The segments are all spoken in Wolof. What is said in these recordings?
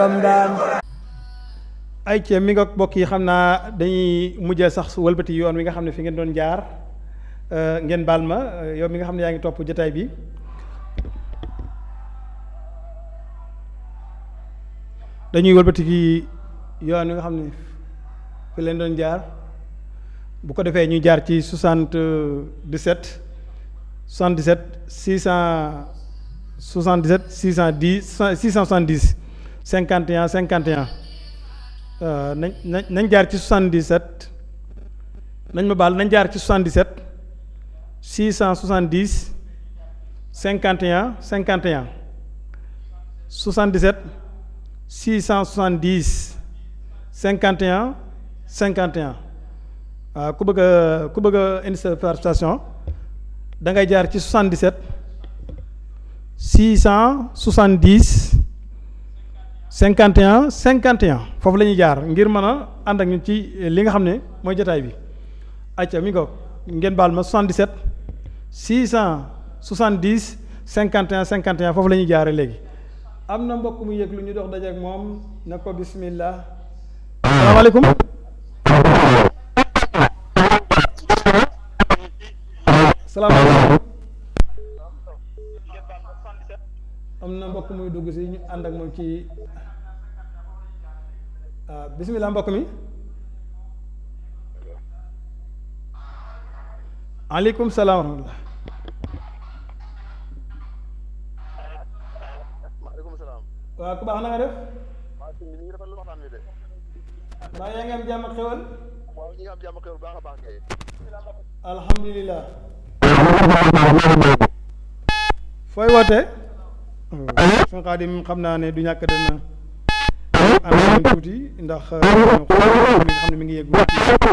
ay ci mi nga bokk yi xam naa dañuy mujjee sax wëlbati yoon wi nga xam ne fi ngeen doon jaar ngeen baal ma yow mi nga xam ne yaa ngi topp jotaay bi dañuy wëlbati ki yoon wi nga xam ne fi leen doon jaar bu ko defee ñuy jaar ci 77 77 600 77 610 670 51 51 nañ nañ nañ jaar ci 77 nañ ma baal nañ jaar ci 77 670 51 51 77 670 51 51 waaw ku bëgg a ku bëgg a indi sa participation da ngay jaar ci 77 670 51 51 foofu la ñuy jaar ngir mën a ànd ak ñun ci li nga xam ne mooy jotaay bi acca mi ngo ngeen baal ma 77 670 51 51 foofu la ñuy jaare léegi am na mbokk mu yëg lu ñu dox dajeek moom na ko bismillah salaamaaleykum salaamaaleykum am na mbokk muy dugg si ñu ànd ak moom ci waaw bismillah mbokk mi aleykum salaam wa rahmatullah maaleykum salaam. waaw ku baax na nga def waaw sëñ bi ñu ngi rafetlu waxtaan wi de. mbaa yaa ngi am jàmm ak xewal waaw ñu ngi am jàmm xewal baax a baax kay. alhamdulilah fooy wootee suñu xaadim xam naa ne du ñàkk dana ànd ak ñun tuuti ndax mi nga xam ne mi ngi yëg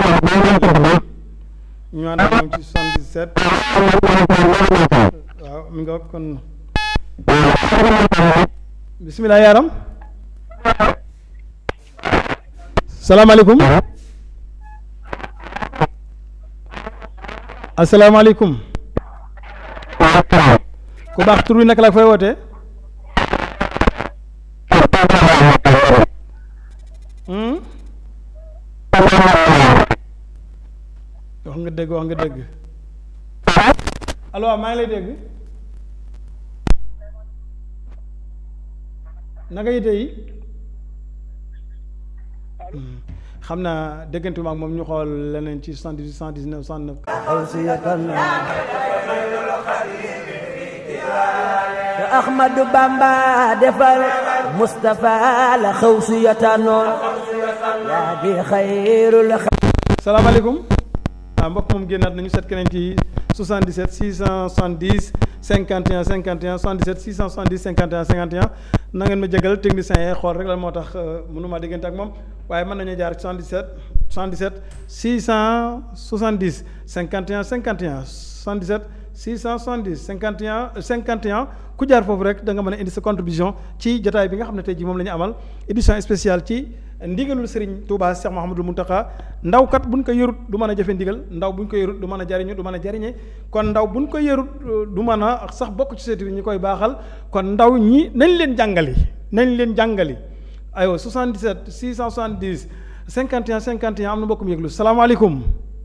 ñu ànd ak moom ci 77 waaw mi nga kon bisimilah yaaram salaamaaleykum asalaamaaleykum ku baax tur wi naka la fooy wootee wax nga dëgg wax nga dëgg allo maa ngi lay dégg naka yite yi xam naa déggante maag moom ñu xool leneen ci 78 119 109 te Ahmadu Bamba defal Moustapha la xaw si yotanoon yaa di xayrul salaamaaleykum waaw mbokk moom génnaat nañu seet keneen ci 77 670 51 51 77 670 51 51 na ngeen ma jégal technicien yi xool rek lan moo tax mënuma déggante ak moom waaye mën nañu jaar 77 77 670 51 51 77 670 51 51 ku jaar foofu rek da nga mën a indi sa contribution ci jotaay bi nga xam ne tey jii moom la ñu amal édition spéciale ci ndigalul Serigne Touba Cheikh Mouhamadul Mountakha ndaw kat buñ ko yërut du mën a jëfe ndigal ndaw buñ ko yërut du mën a jariñu du mën a jariñe kon ndaw buñ ko yërut du mën a sax bokk ci seeti bi ñu koy baaxal kon ndaw ñi nañ leen jàngali nañ leen jàngali aywa 77 670 51 51 am na mbokk mu yëglu salaamaaleykum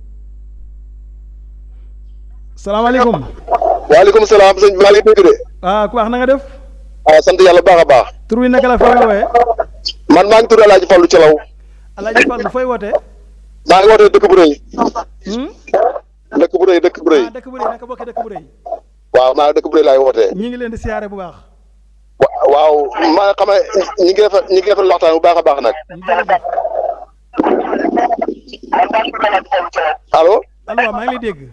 salaamaaleykum. waaleykum salaam sëñ bi maa ngi dégg de. ah ku baax na nga def. ah sant yàlla baax a baax. tur wi naka la fooy woowee. man maa ngi tudd El Hadj Fallou Thialaw. El Hadj Fallou fooy wootee. maa ngi wootee dëkk bu rëy. dëkk bu rëy dëkk bu rëy. ah dëkk bu rëy naka bokk dëkk bu rëy. waaw maa dëkk bu rëy laay wootee. ñi ngi leen di siyaare bu baax. waaw maa xam ne ñi ngi rafet ñi ngi rafetlu waxtaan bu baax a baax nag. allo. allo maa ngi lay dégg.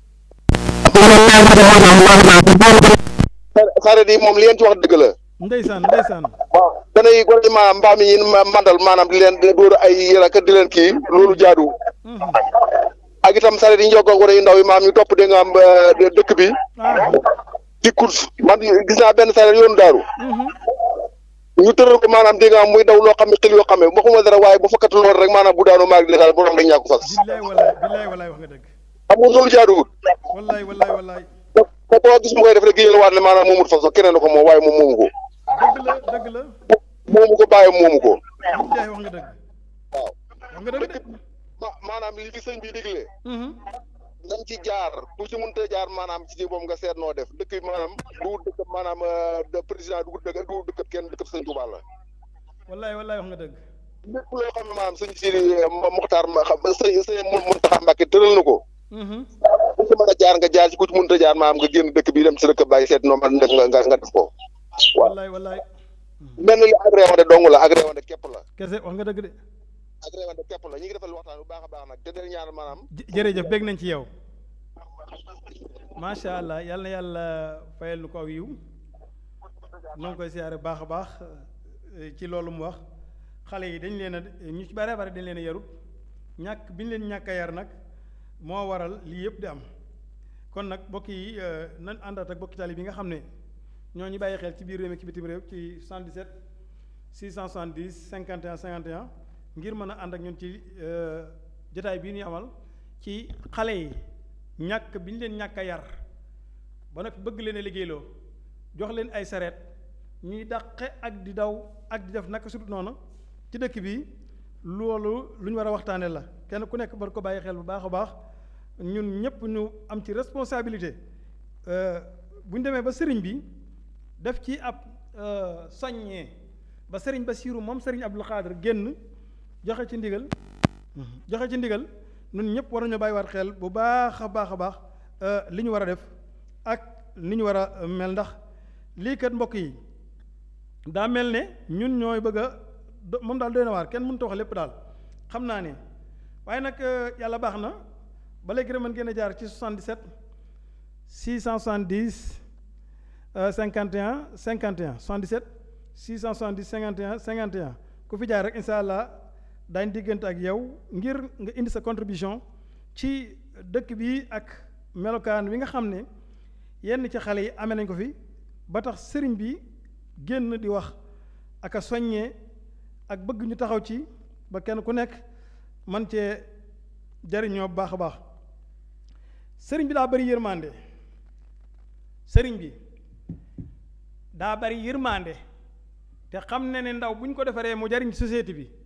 saret yi moom li ngeen ci wax dëgg la. ndeysaan ndeysaan. waaw danay gone ma mbaam yi mandal maanaam di leen dóor ay yéra kat di leen kii loolu jaadu. ak itam saret yi ñu jokkoo gone yu ndaw yi maam ñu topp dégg nga am dëkk bi. di course man gis naa benn saret yoonu daaru. ñu tëral ko maanaam dégg nga am muy daw loo xam ne xel yoo xam ne waxuma dara waaye bu fakkat lool rek maanaam bu daanu maag dina borom dañ ñàkk fas. billaay wallaay billaay wallaay wax nga dëgg. xam nga loolu jaaduwul. wallaay wallaay wallaay. ko koo gis mu koy def rek génn waat ne maanaam moomut fas keneen ko moom waaye moom moomu ko. dëgg la dëgg la. moomu ko bàyyi moomu ko jaay wax nga dëgg waaw wax nga dëgg dëkk de ma maanaam li fi sëñ bi diglee Mhm. nañ ci jaar ku ci mënta jaar maanaam ci boobu nga seet noo def dëkk bi maanaam du dëkk maanaam euh, de président du dëkk du dëkk kenn dëkk sëñ Tuubaa la wallaay wallaay wax nga dëgg lépp loo xam ne maanaam sëñ Sidi Muxtaar ma xam sëñ sëñ Muntaxa Mbàkke tëral na ko Mhm. ku ci mën a jaar nga jaar ci ku ci mënta jaar maanaam nga génn dëkk bi dem ci dëkk bàyyi seet noo man def nga nga nga def ko waaw wallaay wallaay mel na li ak réewande dong la ak réewande képp la kese wax nga dëgg de ak réewande képp la ñu ngi defal waxtaan bu baax a baax nag te del ñaan maanaam jë- jërëjëf bég nañ ci yow macha allah yal na yàlla fayal nu ko aw yiw noo ngi koy siyaare baax a baax eh, ci loolu mu wax xale yi dañ leen a ñu ci bare bare dañ leen a yarut ñàkk bi ñu leen ñàkk a yar nag moo waral lii yëpp di am kon nag mbokk yi eh, nañ àndaat ak bokki tali bi nga xam ne ñoo ñu bàyyi xel ci biir réew mi ci bitim réew ci 77 670 51 51 ngir mën a ànd ak ñun ci eh, jotaay bii ñu amal ci xale yi ñàkk bi ñu leen ñàkk a yar ba noppi bëgg leen a liggéeyloo jox leen ay sareet ñuy dàqe ak di daw ak di def naka sudut noonu ci dëkk bi loolu lu ñu war a waxtaane la kenn ku nekk war ko bàyyi xel bu baax a baax ñun ñëpp ñu am ci responsabilité bu ñu demee ba sëriñ bi def ci ab euh, soññee ba sëriñ Basiiru moom sëriñ Abdul Xaadir génn joxe ci ndigal joxe ci ndigal ñun ñëpp war nañu bàyyiwaat xel bu baax a baax a baax euh, li ñu war a def ak li ñu war a mel ndax lii kat mbokk yi daa mel ne ñun ñooy bëgg a do- moom daal doy na waar kenn mënut a wax lépp daal xam naa ne waaye nag euh, yàlla baax na ba léegi rek mën ngeen a jaar ci 77 670 euh, 51 51 77 670 51 51 ku fi jaar rek incha allah daañ diggante ak yow ngir nga indi sa contribution ci dëkk bi ak melokaan wi nga xam ne yenn ci xale yi amee nañ ko fi ba tax sëriñ bi génn di wax ak a soññee ak bëgg ñu taxaw ci ba kenn ku nekk man cee jariñoo bu baax a baax sëriñ bi daa bari yërmande sëriñ bi daa bari yërmande te xam ne ne ndaw bu ñu ko defaree mu jariñ société bi